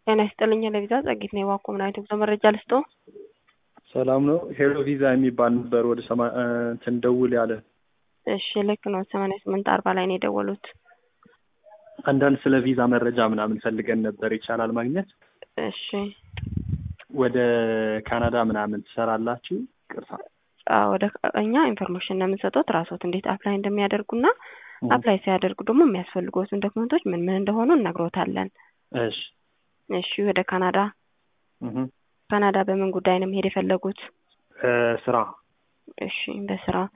ጤና ይስጥልኝ ለቪዛ ጸጊት ነው የዋኮ ምን አይነት ጉዞ መረጃ ልስጦ? ሰላም ነው። ሄሎ ቪዛ የሚባል ነበር ወደ ሰማ እንትን ደውል ያለ። እሺ ልክ ነው። ሰማንያ ስምንት አርባ ላይ ነው የደወሉት። አንዳንድ ስለ ቪዛ መረጃ ምናምን ፈልገን ነበር። ይቻላል ማግኘት? እሺ ወደ ካናዳ ምናምን ትሰራላችሁ? ቅርታ አዎ፣ ወደ እኛ ኢንፎርሜሽን ነው የምንሰጡት ራሶት እንዴት አፕላይ እንደሚያደርጉና አፕላይ ሲያደርጉ ደግሞ የሚያስፈልጉትን ዶክመንቶች ምን ምን እንደሆኑ እነግሮታለን። እሺ እሺ ወደ ካናዳ እህ ካናዳ በምን ጉዳይ ነው መሄድ የፈለጉት? ስራ እሺ በስራ